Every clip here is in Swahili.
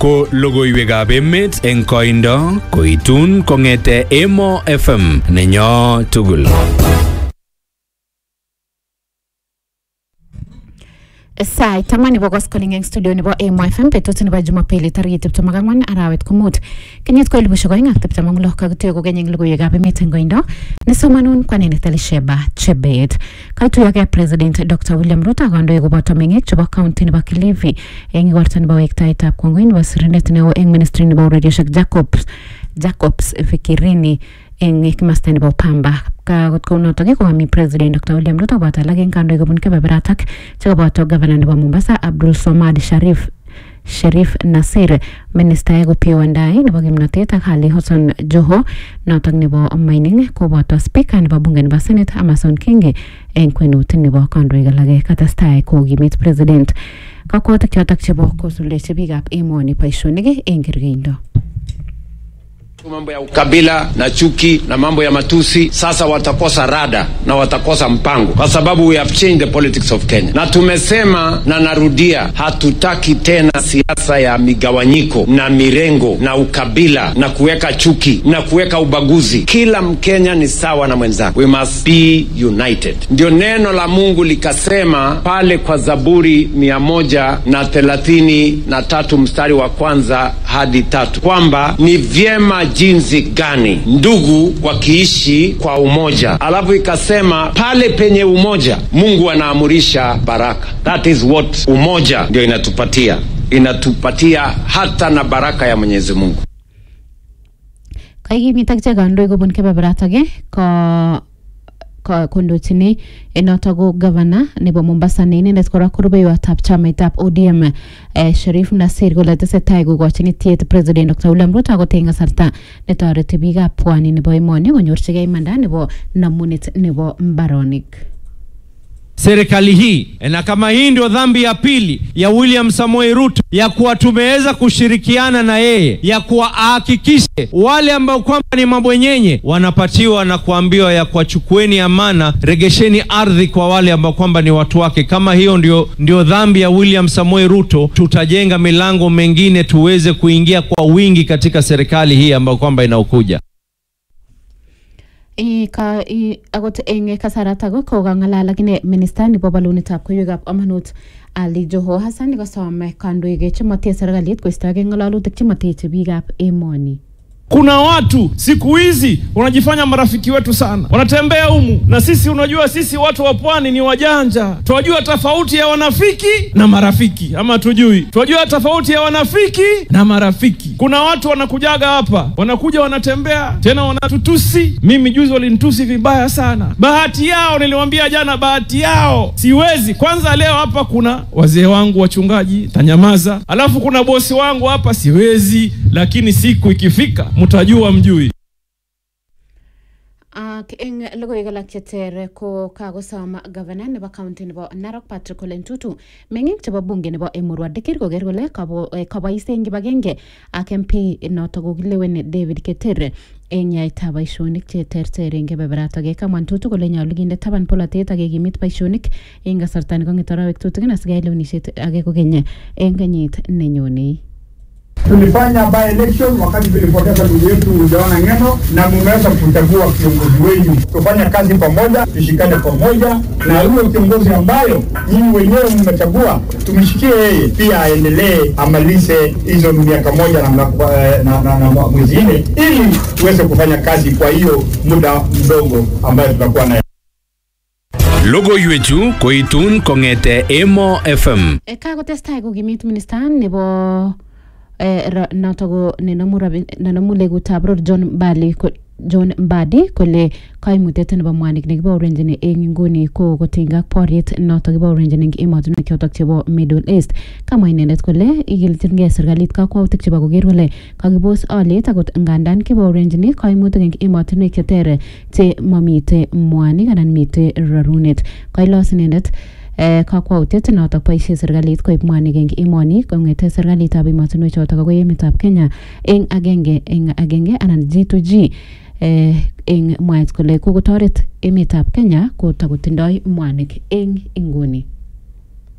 ko logoiwekab emet eng koindo koitun kong'ete Emo FM nenyo tugul. sait taman nebo koskoling eng studio nebo Emo FM betut nebo Jumapili tarik tiptem ak ang'wan arawet ko mut kenyit ko elibushek oeng ak tiptem ak lo kakituyo kokeny eng logoiwekab emet eng koindo nesomanun kwanenet Elisheba Chebet kaituyokei President Dr. William Ruto ak kandoik koboto meng'ik chebo county nebo Kilifi eng igorta nebo wektaetab kongoi nebo sirindet neo eng ministry nebo urerioshek Jacobs Jacobs Fikirini eng kimasta nebo Pamba kakot kounotok kokami president Dr. William Ruto koboto alak eng kandoik kobun kebeberatak chekaboto gavana nebo Mombasa Abdul Somad Sharif Sherif Nasir ministaek Opiyo Wandayi nebo kimnotet ak Ali Hassan Joho notok nebo mining koboto speaker nebo bunge nebo senate Amason Kingi eng kwenut nebo kandoik alake katestai kokimit president kakwautik chotok chebo kosuldechi biikab emoni boisionik eng kergeindo mambo ya ukabila na chuki na mambo ya matusi sasa watakosa rada na watakosa mpango kwa sababu we have changed the politics of Kenya na tumesema na narudia hatutaki tena siasa ya migawanyiko na mirengo na ukabila na kuweka chuki na kuweka ubaguzi kila mkenya ni sawa na mwenzake we must be united ndio neno la Mungu likasema pale kwa Zaburi mia moja na thelathini na tatu mstari wa kwanza hadi tatu kwamba ni vyema jinsi gani ndugu wakiishi kwa umoja. Alafu ikasema pale penye umoja Mungu anaamurisha baraka. That is what umoja ndio inatupatia, inatupatia hata na baraka ya Mwenyezi Mungu. kaikimit akichek kandoik kobun kebeberatak ko ko- kondochini notok ko gavana nebo Mombasa ne inendet kora ko rubeiwotab chamaitab ODM eh, Sharif Nasir kole tesetai kokochini tiet president Dr. William Ruto akot eng kasarta netoreti biikab pwani nebo emoni konyorchigei imanda nebo namunet nebo mbaronik serikali hii na kama hii ndio dhambi ya pili ya William Samoei Ruto ya kuwa tumeweza kushirikiana na yeye ya kuwa ahakikishe wale ambao kwamba ni mabwenyenye wanapatiwa na kuambiwa ya kuwa chukueni amana, regesheni ardhi kwa wale ambao kwamba ni watu wake. Kama hiyo ndio, ndio dhambi ya William Samoei Ruto, tutajenga milango mengine tuweze kuingia kwa wingi katika serikali hii ambayo kwamba inaokuja. I- ka i- akot eng kasaratak ko kang'alal akine minista nebo bolunetab koiwekab amanut Ali Joho Hassan kosom kandoik chemotie serikalit koistoegei ng'alalutik chemoteche biikab emoni Kuna watu siku hizi wanajifanya marafiki wetu sana, wanatembea humu na sisi. Unajua sisi watu wa pwani ni wajanja, twajua tofauti ya wanafiki na marafiki, ama tujui? Twajua tofauti ya wanafiki na marafiki. Kuna watu wanakujaga hapa, wanakuja wanatembea tena wanatutusi. Mimi juzi walinitusi vibaya sana. Bahati yao, niliwaambia jana, bahati yao siwezi. Kwanza leo hapa kuna wazee wangu wachungaji, tanyamaza. Alafu kuna bosi wangu hapa, siwezi, lakini siku ikifika mtajua mjui. ak eng logoiwek alak cheter ko kakosom gavana nebo county nebo Narok Patrick Ole Ntutu meng'ik chebo bunge nebo Emurua Dikir koker kole kabo- eh, kabois eng kibagenge ak MP notok kokilewen David Keter eng yaetab boisionik cheterter eng kebeberatok kamwa Ntutu kole nyolu kinde taban polatet ak kekimit boisionik eng kasarta nekong'et arawek tutigin asikeyai lewenisiet age kokeny eng kenyit nenyonei Tulifanya by election wakati tulipoteza ndugu yetu Ujaona Ng'eno, na mumeweza kuchagua kiongozi wenu. Tufanye kazi pamoja, tushikane pamoja, na huyo kiongozi ambayo nyinyi wenyewe mmechagua, tumshikie yeye pia, aendelee amalize hizo miaka moja na, na, na, na, na mwezi nne, ili tuweze kufanya kazi kwa hiyo muda mdogo ambayo tutakuwa nayo. Logoiwechu koitun kong'ete Emo FM. E, kakotestai kokimit minista nebo eh, ra- notok ko nenomu rabi- nenomu legutab ror John Mbali ko- John Mbadi kole kaimutiet nebo mwanik nekibaorenjini eng inguni ko kotinygei ak boriet notok kibaorenjini eng emotinwek chotok chebo Middle East kamwa inendet kole ikilchingei serikalit kakwautik chebo koker kole kakibos aliet akot ngandan kibaorenjini kaimutik eng emotinwek cheter che mamite mwanik anan mite rarunet kailos inendet eh, kakwautiet notok boisie serikalit koib mwanik eng emoni kong'ete serikalitab emotinwek chotok akoi emetab Kenya eng agenge eng agenge anan G2G eh, eng mwaet kole kokotoret emetab Kenya kotakotindoi mwanik eng inguni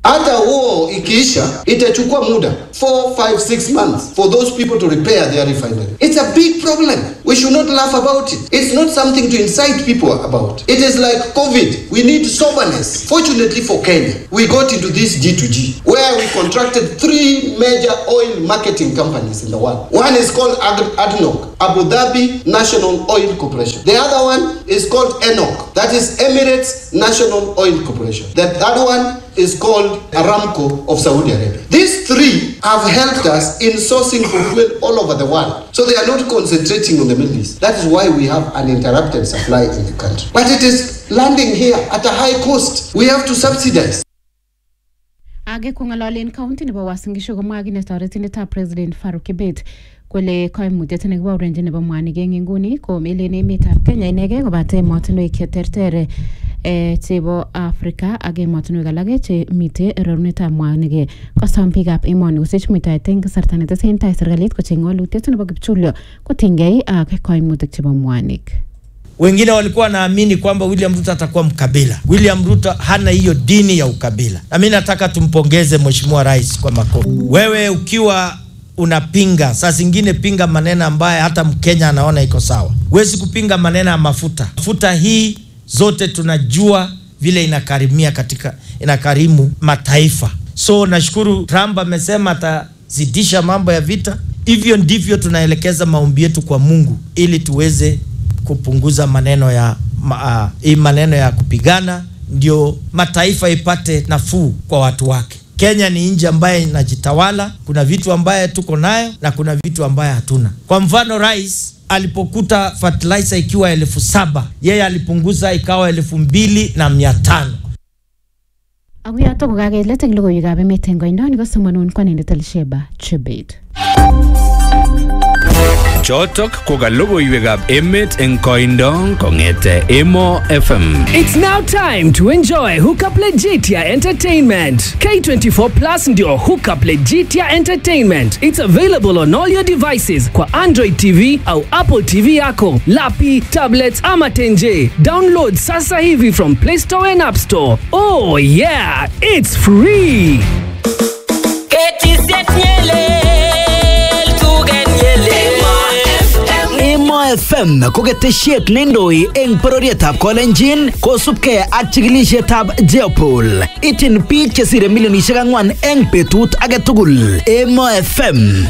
hata huo ikiisha itachukua muda 4 5 6 months for those people to repair their refinery it's a big problem we should not laugh about it it's not something to incite people about it is like covid we need soberness fortunately for kenya we got into this g2g where we contracted three major oil marketing companies in the world one is called Ad- adnoc abu dhabi national oil corporation the other one is called enoc that is emirates national oil corporation the third one is called Aramco of Saudi Arabia. These three have helped us in sourcing for fuel all over the world. So they are not concentrating on the Middle East. That is why we have uninterrupted supply in the country. But it is landing here at a high cost. We have to subsidize. age kong'ololen county nebo Uasin Gishu komwa kine toretindetab president Faruk Kibet kole koimutiet nekibaorenchi nebo mwanik eng inguni komelen emetab Kenya inegei kobate emotinwek cheterter eh, chebo Afrika ak emotinwek alak chemite rorunetab mwanik kosom biikab emoni kosich muitaet eng kasarta netesentai serikalit kocheng walutiet nebo kipchulyo kotinygei ak koimutik chebo mwanik Wengine walikuwa wanaamini kwamba William Ruto atakuwa mkabila. William Ruto hana hiyo dini ya ukabila, na mimi nataka tumpongeze Mheshimiwa Rais kwa makofi. Wewe ukiwa unapinga, saa zingine pinga maneno ambaye hata Mkenya anaona iko sawa. Huwezi kupinga maneno ya mafuta. Mafuta hii zote tunajua vile inakarimia katika inakarimu mataifa. So nashukuru Trump amesema atazidisha mambo ya vita. Hivyo ndivyo tunaelekeza maombi yetu kwa Mungu ili tuweze kupunguza maneno ya ma, uh, hii maneno ya kupigana, ndio mataifa ipate nafuu kwa watu wake. Kenya ni nchi ambaye inajitawala, kuna vitu ambaye tuko nayo na kuna vitu ambaye hatuna. Kwa mfano, rais alipokuta fertilizer ikiwa elfu saba yeye alipunguza ikawa elfu mbili na mia tano. ako yoto kokakelet eng logoiwekab emet eng koindo ni kosomanun kwanindet Elsheba Chebet Chotok ko ka logoiwekab emet eng koindo kong'ete Emo FM. It's now time to enjoy Hookup Legitia Entertainment. K24 Plus ndio Hookup Legitia Entertainment. It's available on all your devices kwa Android TV au Apple TV yako, lapi, tablets ama tenje. Download sasa hivi from Play Store and App Store. Oh yeah, it's free. Emo FM ko ketesiet neindoi eng bororietab Kolenjin kosubkei ak chikilisietab Jeopol. Ityin biik chesire milionisiek ang'wan eng betut age tugul. Emo FM